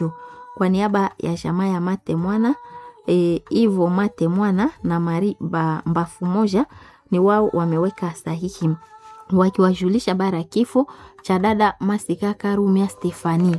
Kwa niaba ya jamaa ya Mate Mwana e, Ivo Mate Mwana na Mari ba, Mbafu moja ni wao wameweka sahihi wakiwajulisha bara ya kifo cha dada Masika Karumia Stefani.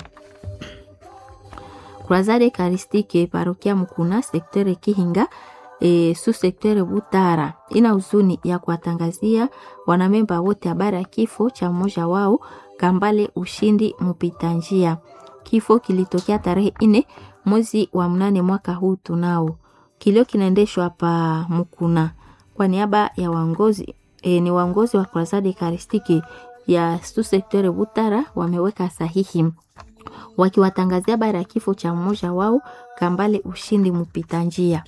Croisade Eucharistique parokia Mkuna sektere Kihinga e, su sektere Butara ina huzuni ya kuwatangazia wanamemba wote habari ya kifo cha mmoja wao Kambale Ushindi mpita njia. Kifo kilitokea tarehe ine mwezi wa mnane mwaka huu tunao. Kilio kinaendeshwa pa Mkuna kwa niaba ya waongozi e, ni waongozi wa Croisade Eucharistique ya su sektere Butara wameweka sahihi wakiwatangazia habari ya kifo cha mmoja wao Kambale Ushindi mpita njia.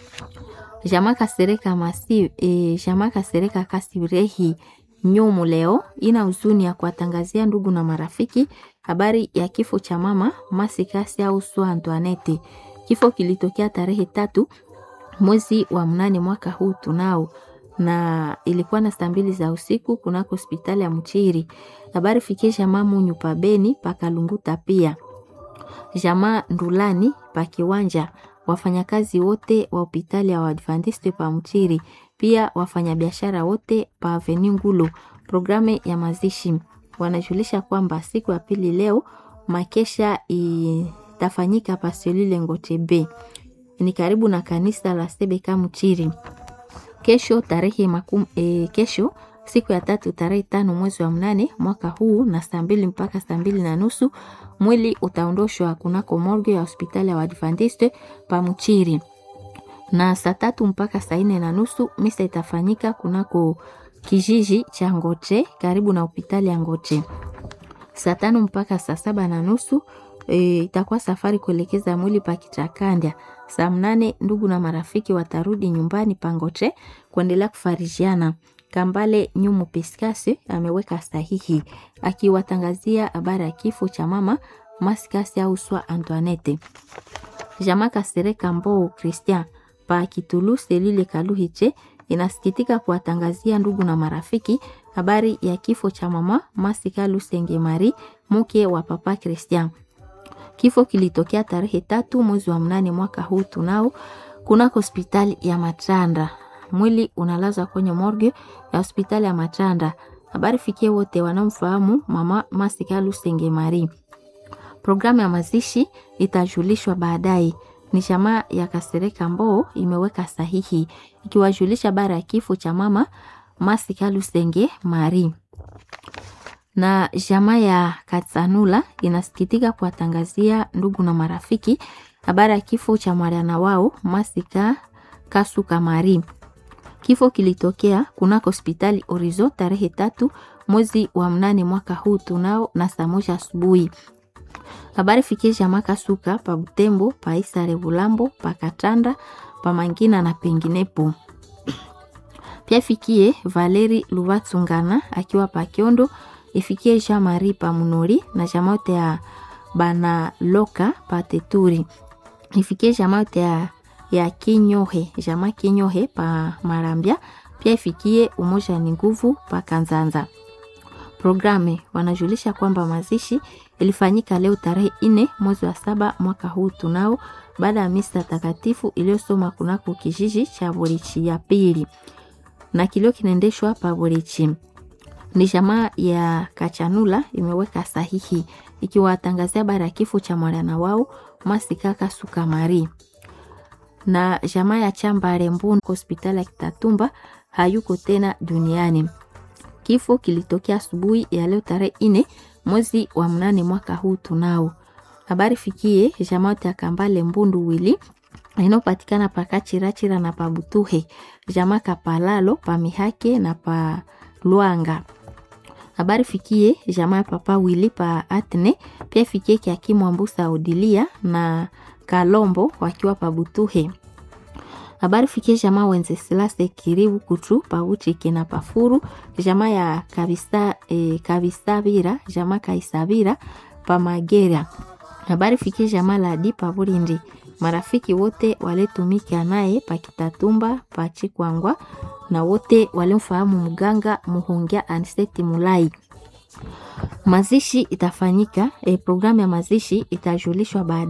Jamaa Kasereka Masi, e, Jamaa Kasereka Kasirehi Nyumu leo ina huzuni ya kuwatangazia ndugu na marafiki habari ya kifo cha mama Masikasi au Sua Antoinette. Kifo kilitokea tarehe tatu mwezi wa mnane mwaka huu tunao na ilikuwa na saa mbili za usiku kunako hospitali ya Mchiri. Habari fikie jamaa Munyu pa Beni pakalunguta pia jamaa Ndulani pa Kiwanja, wafanyakazi wote wa hospitali ya Waadventiste pa Mchiri, pia wafanyabiashara wote pa Avenue Ngulu. Programu ya mazishi wanajulisha kwamba siku ya pili leo makesha itafanyika pa Selule Ngote B, ni karibu na kanisa la Sebeka Mchiri. Kesho tarehe makum, e, kesho siku ya tatu tarehe tano mwezi wa mnane mwaka huu na saa mbili mpaka saa mbili na nusu mwili utaondoshwa kunako morgue ya hospitali ya Waadventiste pa Mchiri, na saa tatu mpaka saa nne na nusu misa itafanyika kunako kijiji cha Ngoche karibu na hospitali ya Ngoche. Saa tano mpaka saa saba na nusu e, itakuwa safari kuelekeza mwili pa Kichakandya. Saa mnane ndugu na marafiki watarudi nyumbani pa Ngoche kuendelea kufarijiana. Kambale Nyumu Piskasi ameweka sahihi akiwatangazia habari ya kifo cha mama Maskasi au Swa Antoinette. Jamaa Kasereka Mbou Christian pa Kitulu Selile Kaluhiche inasikitika kuwatangazia ndugu na marafiki habari ya kifo cha mama Masika Lusenge Mari mke wa papa Christian. Kifo kilitokea tarehe tatu mwezi wa mnane mwaka huu tunao kunako hospitali ya Matanda. Mwili unalazwa kwenye morgue ya hospitali ya Matanda. Habari fikie wote wanaomfahamu mama Masika Lusenge Mari. Programu ya mazishi itajulishwa baadaye. Ni jamaa ya Kasereka Mboo imeweka sahihi ikiwajulisha bara ya kifo cha mama Masika Lusenge Mari. Na jamaa ya Katsanula inasikitika kuwatangazia ndugu na marafiki habari ya kifo cha mwana wao Masika Kasuka Mari. Kifo kilitokea kunako hospitali Orizo tarehe tatu mwezi wa mnane mwaka huu tunao na saa moja asubuhi. Habari fikie jamaa Kasuka pa Butembo, pa Isare Bulambo, pa Katanda, pa Mangina na penginepo. Pia fikie Valeri Luvatsungana akiwa pa Kiondo, ifikie Jean Marie pa Munori na jamaa yote ya Bana Loka pa Teturi. Ifikie jamaa yote ya ya Kinyohe, jamaa Kinyohe pa Marambia, pia ifikie Umoja ni Nguvu pa Kanzanza. Programe wanajulisha kwamba mazishi ilifanyika leo tarehe ine mwezi wa saba mwaka huu tunao, baada ya misa takatifu iliyosoma kunako kijiji cha Borichi ya pili, na kilio kinaendeshwa pa Borichi. Ni jamaa ya Kachanula imeweka sahihi ikiwatangazia habari ya kifo cha mwana wao Masikaka Sukamari na jamaa ya Chambare Mbunu hospitali ya Kitatumba hayuko tena duniani. Kifo kilitokea asubuhi ya leo tarehe ine mwezi wa mnane mwaka huu tunao. Habari fikie jamaa ya Kambale Mbundu wili inayopatikana pa Kachirachira na pa Butuhe, jamaa Kapalalo pa Mihake na pa Luanga. Habari fikie jamaa ya Papa wili pa Atne, pia fikie Kiakimu Ambusa Odilia na Kalombo wakiwa pa Butuhe. Habari fikie jamaa wenze silase kiribu kutu pa Uchike na pafuru jamaa ya kabisa e, kabisabira jamaa kaisabira pa Magera. Habari fikie jamaa la di pa Burindi. Marafiki wote waletumika naye pa Kitatumba pa Chikwangwa na wote walimfahamu mganga Muhongia Aniseti Mulai. Mazishi itafanyika e, programu ya mazishi itajulishwa baadaye.